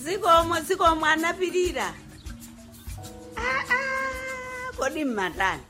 zikomo zikomo anapirira Ah, ah, kodi mmatani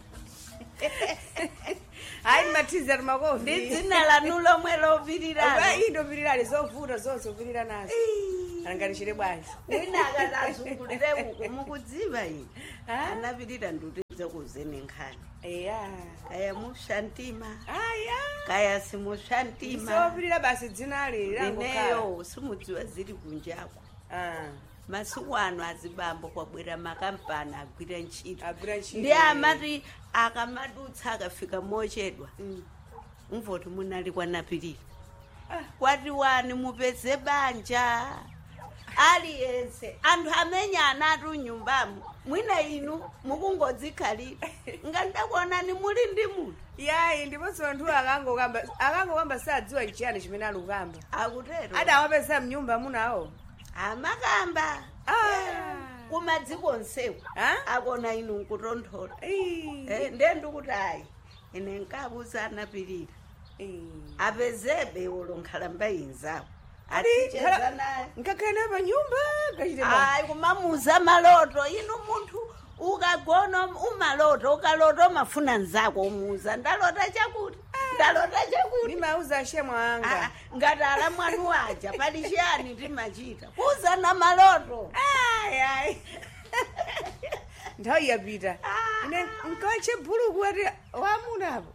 hayi mathizi ati makofi ndi dzina lanu lomwe lopiriralo indopirirali zovuta zonse upirira nazo alanganishire bwanji wina akati azungulire uku mukudziva ine Ah? anapirira ndutize kuzeni nkhani eya kaya mushantima aya kaya simushantima zopirira basi dzinali lilangokhala ineyo simudziwa ziri kunjako masiku ano azibambo kwabwera makampani agwira ntchito agwira ntchito ndi amati akamadutsa akafika mochedwa mvoti munali kwanapirira Ah. kwati wani mupeze banja aliyense anthu amenya anatu nyumbamo mwina inu mukungodzikhalira ngandakuonani muli ndi munthu yayi ndiponso anthu akangokamba akangokamba sadziwa nchiyani chimene ali kukamba akutero adawapeza mnyumba munawo amakamba Ah. kumadziko nsewu Ah? akona inu nkutonthola Ii. Eh, ndiye ndikuti ayi ine nkabuza anapirira Ii. apezebe ulo nkhalamba inzawo Adi, aticheza khala- naye ngakhale naye pa nyumba kachite bwanji. ayi kumamuza maloto inu munthu ukagona umaloto ukalota umafuna nzako umuza ndalota chakuti ndalota chakuti ndimauza ashemo Ah, anga ngati ala mwanu waja pali chiyani timachita kuuzana maloto Ayi, ayi. nthawi yapita Ah. ine nkache bhuluku ati wamunapo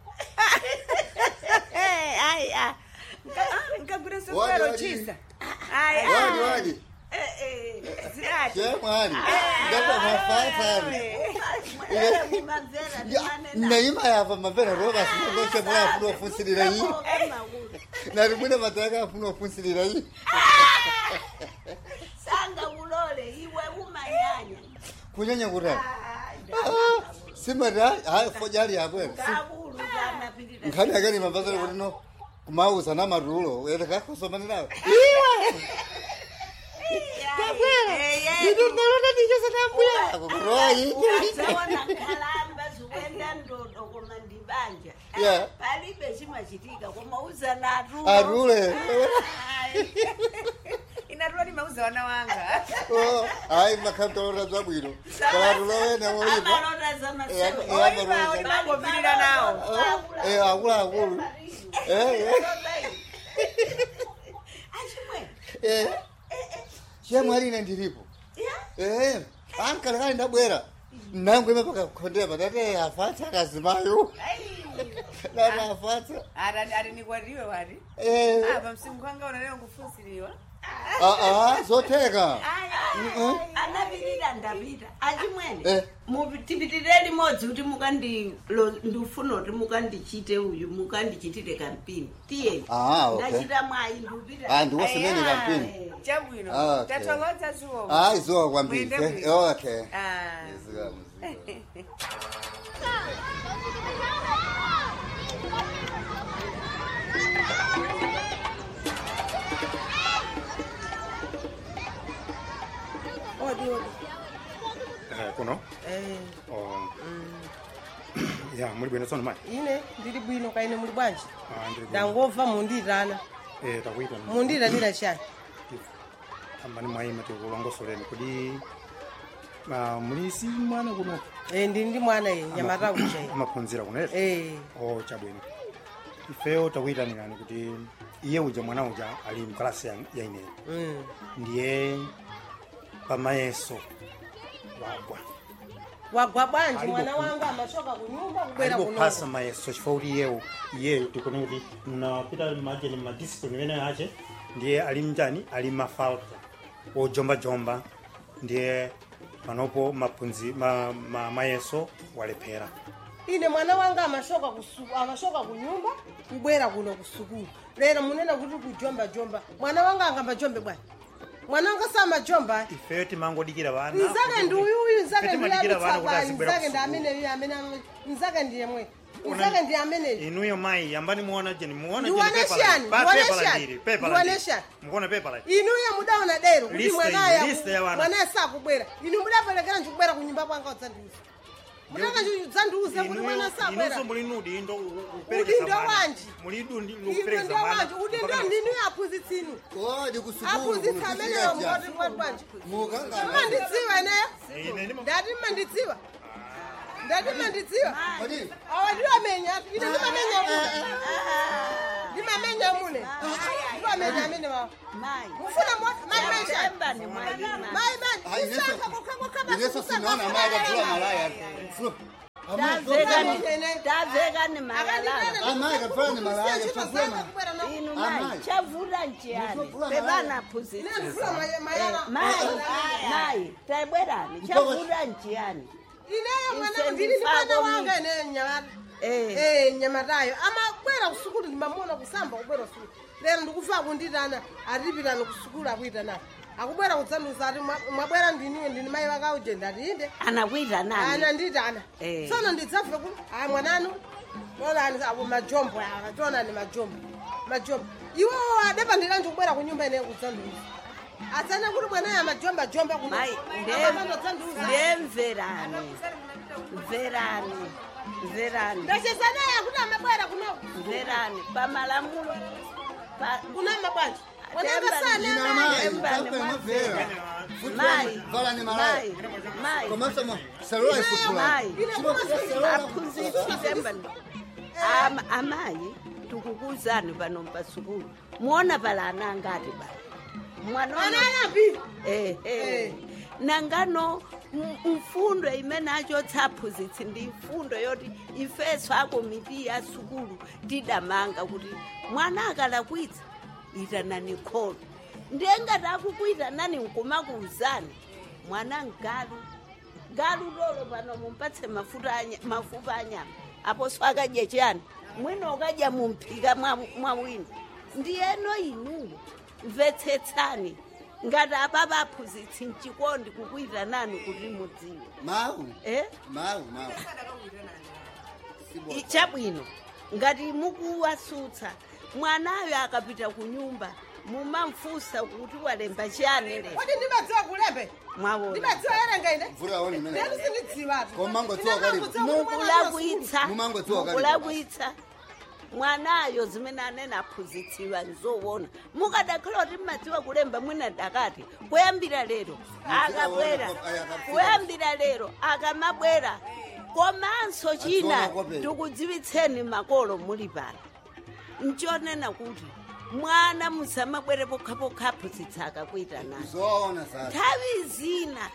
ayi nkagwira Wadi, sofero wadi. chisa ayi wadi wadi Eh, eh. zidati chemwali ngapa mafafani Mumamvera Ya, timanena. naima yava mapera roba sinondoche mwe afuna ofunsilira iyi Makulu. nari mwine mataka afuna ofunsilira iyi sanga ulole iwe umanyanya kunyanya kutani Ah, simata hayi fojali yabwera ngakulu kanapirira nkhani akani mapazale kuti no kumauza na matulo uyete kakosomani nawe ndinodolota ndichesa nambuya kuroyi ukazaona nkhalamba zikuenda ndodo koma ndibanja Yeah. palibe chimachitika koma uzanatu atule inatula ndimauza wana wanga hayi makhamtolota zabwino kalatulo wene woipa amalota zamasewe Yeah, oipa yeah. ndimangopirira nawo akuluakulu achimwe chemwalina ndilipo ankalekali ndabwera nangu ime pakakhondera patate afatsa akazimayo dati afatsa ati nikwatiwe wati apa msimu kwanga unaleo ngufunsiriwa aa zotheka anapirira ndapita achimwene Eh. mupitipitirire limodzi kuti mukandi lo- ndifuna kuti mukandichite uyu mukandichitire kampini tiyeni Ah, okay. ndachita mwayi ndupita Ah, ndiwosemeni kampini Eh. chabwino Ah, okay. tathokoza ziwo hayi zowa kwambiri Mwende eh, bwino. okay Ah. Zikamu, zikamu. odi odi Eh, kuno Oh. ya muli bwino tsono mali ine ndili bwino kaine muli bwanji Ah, ndili bwino. ndangomva mundirana Eh, takuita mundiranira chani ambani mwaima tikulongosoleni kodi ah, muli si mwana kuno Eh, ndili ndi mwana ye nyamata kuchayi amaphunzira kuno eti Eh, oh chabwino ifeyo takuyitanirani kuti iye uja mwana uja ali mkalasi ya ya ineyi mm. ndiye pamayeso wagwa wagwa bwanji Alibo mwana ku- wanga amachoka kunyumba kubwera alipophasa kuno mayeso chifukwa kuti iyewo iyeyo tikone kuti mnapita majeni madiscipline imene ache ndiye ali mjani ali mafalta ojombajomba ndiye panopo maphunzi ma, ma, mayeso walephera ine mwana wanga amashoka kusuku amashoka kunyumba kubwera kuno kusukulu lero munena kuti kujombajomba mwana wanga angambajombe bwana mwana wanga samajomba ifeyo timangodikira vana nzake ndi uyuyu nzake Fete madikira vana kuti ndiyalutsaba azibwera nzake ndi kusukulu. ameneyu amene nzake ndiye mwe nzake ndi ameneyu inuyo mayi yambani muona jeni muona Ndiwane shani, ndiwane shani, ndiwane shani. mukuona pepa la inuyo mudaona dero kuti List iyi, mwanaya list ya wana. mwanaye sakubwera inu mudaperekera ndikubwera kunyumba kwanga udzandiuza mutaka chidzandiuze kuti mwana sabwera inunso muli nudi indo Udindo wanji? mulidu ndi iwe lukupereka ndio wanje udindo ndini aphunzitsinu kodi kusukulu aphunzitsa ameneyo moti kwanje mukangana mmandidziwa eneyo ine ndima ndati mmandidziwa ndati mmandidziwa kodi awa ndiwamenya ine ndimamenya mune ndimamenya mune ndiwamenya amene wawo mayi mufuna mai maisha Temba ni mwayi mai Ah, mai ineso kusaka kokakokaba ineso sinaona amaya akatula malaya taveka Ine. ni taveka ni malalala amaya akatula ni malaya akatula inu Amayi. mayi chavula njiyani Ndikuvula pevana phunzitsa ndifuna mayala mayi mayi tabwerani chavula njiyani ineyo mwana Ise ndili ndi mwana ndifako wanga eneyo nyamata Eh. eh nyamatayo amabwera kusukulu ndimamona kusamba kubwera kusukulu lero ndikufa kunditana atipitana kusukulu akuitana akubwera kudzanduza ati "Mwa- mwabwera ndiniwe ndini mayi wakauje ndati inde anakwita nani ana nditana Eh. tsono ndidzabve kuti ayi mwananu onani apo majombo awa tionani majombo majombo iwowo adepandikanji kubwera ku nyumba ineyo kudzanduza adzana kuti mwanayo amajomba jomba kuno mayi amapandadzanduza ndemverani mverani mverani ndachezanaye kuti amabwera kuno mverani pamalamulo pa- kuna mabwanji wananga Temba sana ni- amaye Temba ni Temba mwamvera. mwamvera. mayi vala ni malaya mayi mayi komanso mo salula ifutula mayi aphunzitsi tembani Am- amayi tikukuzani pano pasukulu muona pala ana angati pala mwana anayapi Eh, eh. nangano m- mfundo imene achotsa aphunzitsi ndi mfundo yoti ifeso akomiti ya sukulu tidamanga kuti mwana akalakwitsa itanani kholo ndiye ngati akukuitanani nkumakuuzani mwana ngalu ngalu lolo pano mumpatse mafuta anya- mafupa anyama aposo akadya chiyani mwina ukadya mumphika mwa mwa wina ndiyeno inuyo mvetsetsani ngati apapa aphunzitsi mchikondi kukuita nani kuti mudziwe mawu eh? mawu mawu I- chabwino ngati mukuwasutsa mwanayo akapita ku nyumba mumamfunsa kuti walemba chiyani lero kodi ndimadziwa kulembe mwaona ndimadziwa erenga ine mvula woni imene ndeti sindidziwatu Koma mangodziwa kalipo. mukulakwitsa Mumangodziwa kalipo. mukulakwitsa mwanayo zimene anene aphunzitsiwa nzoona mukadakhala kuti mmadziwa kulemba mwina dakati kuyambira lero akabwera kuyambira lero akamabwera komanso china Adziona kopera. tikudziwitseni makolo muli pano nchonena kuti mwana musamabwere pokhapokha aphunzitsa akakuita nani zoona sasa nthawi zina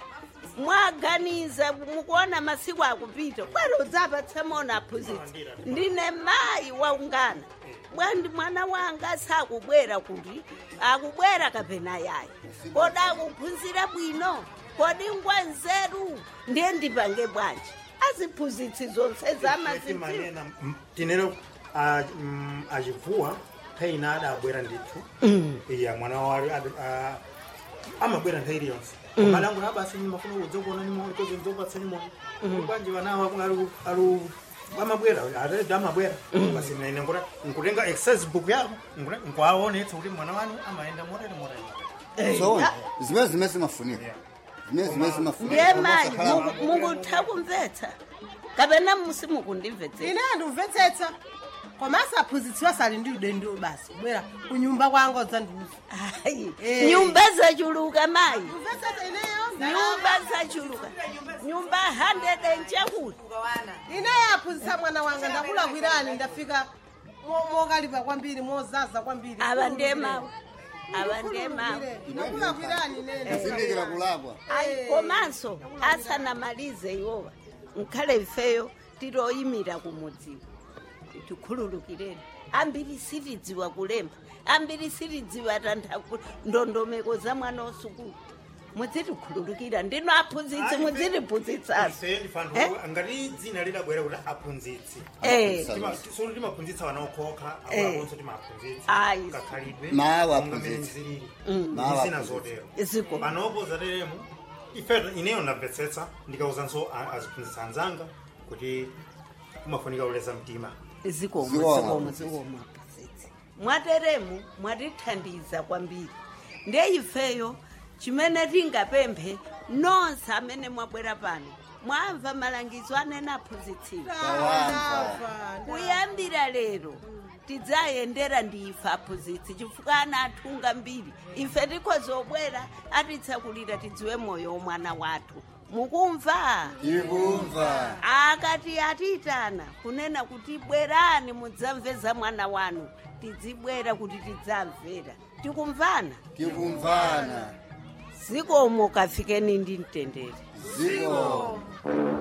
mwaganiza mukuona masiku akupita bwana udzapatsa mona aphunzitsi ndine mayi waungana bwandi mwana wanga sakubwera kuti akubwera kapena yayi kodi akuphunzira bwino kodi ngwa nzeru ndiye ndipange bwanji aziphunzitsi zonse zamazidziwa manena m- tinero a- mm, achivuwa nthawi ina adabwera ndithu iya mwana wali adi- a- amabwera nthawi iliyonse malango abasi mafuna kudzokuona nimoni kozi ndzopatsa nimoni kwanji vanawo alu alu amabwera atete amabwera basi mnaine nkuta nkutenga exercise book yako nkuta- nkuaonetsa kuti mwana wanu amaenda motere motere zoona zimene zimene zimafunika zimene zimene zimafunika ndiye mayi muku- mukutha kumvetsa kapena musi mukundimvetsa ine andimvetsetsa komanso aphunzitsiwa sali ndi udendo basi bwera kunyumba kwanga udzandiuza Ayi, Eh. nyumba zachuluka mayi mvetsetsa ineyo nyumba zachuluka nyumba 100 enchakuti ineyo aphunzitsa mwana wanga ndakulakwirani ndafika mo- mokalipa kwambiri mozaza kwambiri ava ndiye mawu ava ndiye mawu ndakulakwirani nene zindikira kulakwa ayi komanso asanamalize iwowa nkhale ifeyo tiloyimira kumudziwa tikhululukireni ambiri sitidziwa kulemba ambiri sitidziwa tantha ndondomeko za mwana wasukulu mudzitikhululukira ndino aphunzitsi mudzitiphunzitsaso ife ndifantu Eh? ngati dzina lidabwera kuti aphunzitsi Eh. Tima- solo timaphunzitsa vana okhokha Eh. akonso timaphunzitsa Ayi. kakhalidwe Mawu monga aphunzitsa. mmene zilili Mawu zina aphunzitsa. zotero ziko panopo zateremu ife ineyo ndamvetsetsa ndikauzanso a- aziphunzitsa anzanga kuti kumafunika kuleza mtima zikomo Zikomo. zikomo zikomo aphunzitsi mwateremu mwatithandiza kwambiri ndiye ifeyo chimene tingapemphe nonse amene mwabwera pano mwamva malangizo anene aphunzitsira Ndamva. kuyambira lero tidzayendera ndife aphunzitsi chifukwa ana athunga mbiri ife tikhozobwera atitsakulira tidziwe moyo womwana wathu mukumva tikumva akati atiyitana kunena kuti bwerani mudzamveza mwana wanu tidzibwera kuti tidzamvera tikumvana tikumvana zikomo kafikeni ndi mtendere ziko